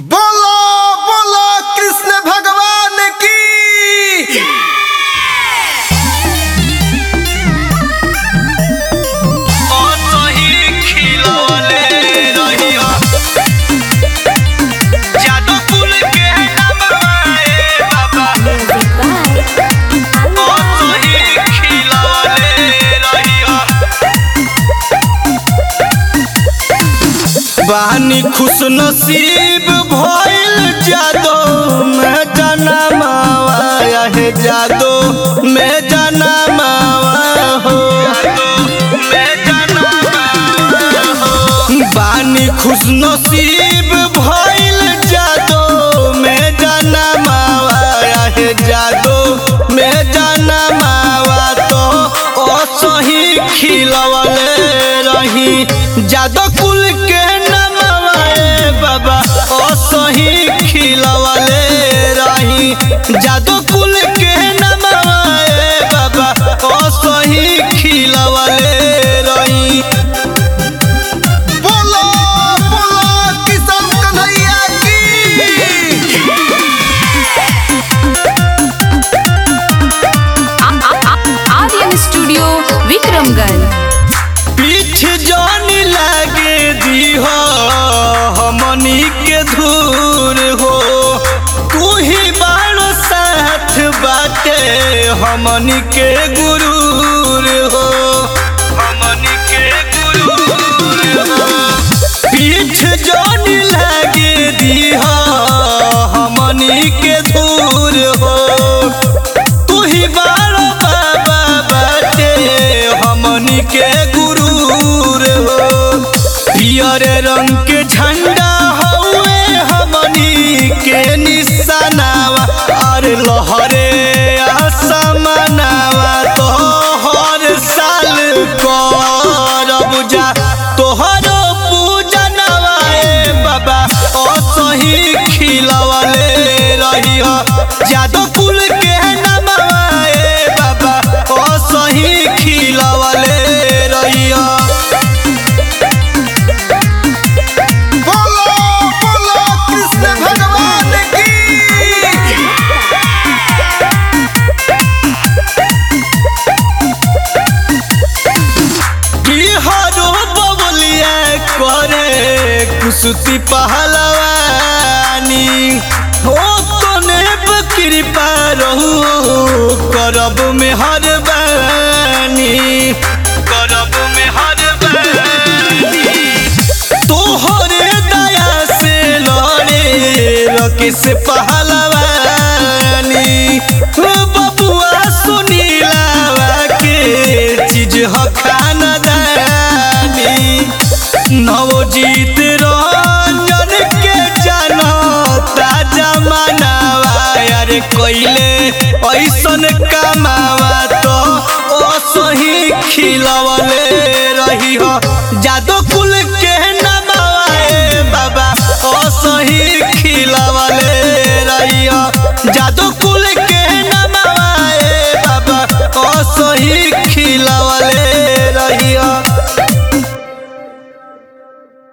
बोलो बोलो कृष्ण भगवान की बानी खुश नसीब भइल जादो मैं जाना मावा है जादो मैं जाना मावा हो मैं जाना मावा हो बानी खुश नसीब भइल जादो मैं जाना मावा है जादो मैं जाना मावा तो असही खिलवले रही जादो कुल के नमवा ए बाबा असही खिलवले रही जादो कुल के नमवा ए बाबा असही खिलवले रही बोलो बोलो किशन कन्हैया की आर्यन स्टूडियो विक्रमगंज पीठ जानी लागे दी हो हमनी के धूर हो तू ही बाणो साथ बाटे हमनी के गुरूर हो हमनी के गुरूर हो पीठ जानी लागे दी हो हमनी के धूर हो तू ही बारो बाबा बाटे हमनी के गुरूर हो पियर रंग के झंडा हउए हमनी के निशानावा अरे लहरे आसमानावा तो हर साल करब जा तोहरो पूजनवा ए बाबा असही खिलवले रही जादो कुल के नमवा ए बाबा असही खिलवले रही बोलो बोलो कृष्ण भगवान की बिहारो बबलिया करे कुसुती पहलवानी हो तने कृपा रहू करब में हर बानी करब में हर बानी तोहरे दया से लड़े रकेश पहलवानी हो बबुआ सुनीलावा के चीज ह खानदानी नवजीत रंजन के जनता जमानावा यार कोइले ऐसन कमावा तो असही खिलवले रही हो जादो कुल के नमावा ए बाबा असही खिलवले रही हो जादो कुल के नमावा ए बाबा असही खिलवले